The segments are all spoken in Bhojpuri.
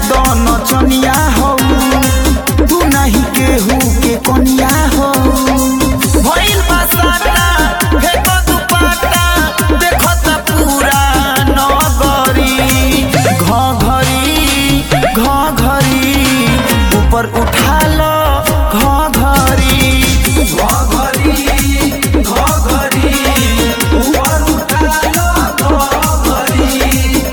दन चनिया हो तू नहीं केहू के कनिया हो भइल बा साटा फेको दुपट्टा देखो त पूरा नगरी घघरी घघरी ऊपर उठा लो घघरी घघरी घघरी ऊपर उठा लो घघरी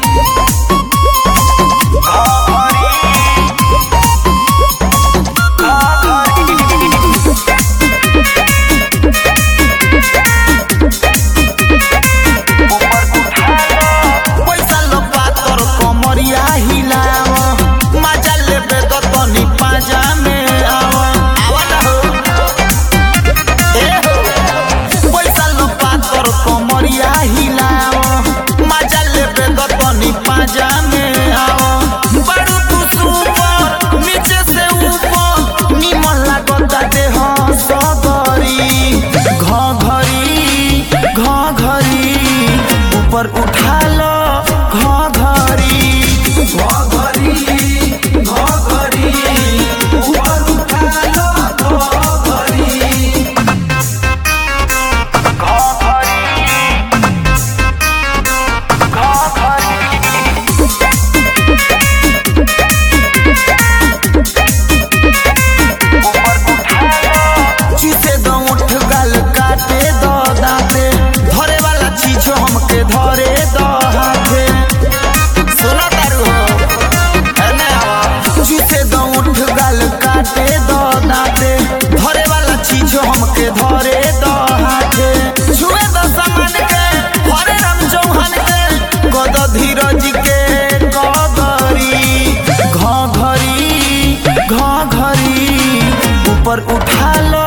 पैसा लो पातर कमरिया हिलाव मजा लेबे तो तनी पाजा में आव आवा ना हो ए हो पैसा लो पातर कमरिया हिलाव मजा लेबे तो तनी पाजा में आव बड़ू तू सुपर नीचे से ऊपर निमन लागता देह सगरी घघरी घघरी ऊपर उठा लो घघरी घघरी घघरी ऊपर उठा लो घघरी चीसे दो उठ गल काटे दो दाते धरे वाला चीज हमके धरे दो हाथे सुनो तारू हो एने आवा चीसे दो उठ गल काटे दो दाते धरे वाला चीज हमके धरे दो हाथे छुए दो सामान के हरे राम चौहान के गद धीरज के घघरी घघरी घघरी ऊपर उठा लो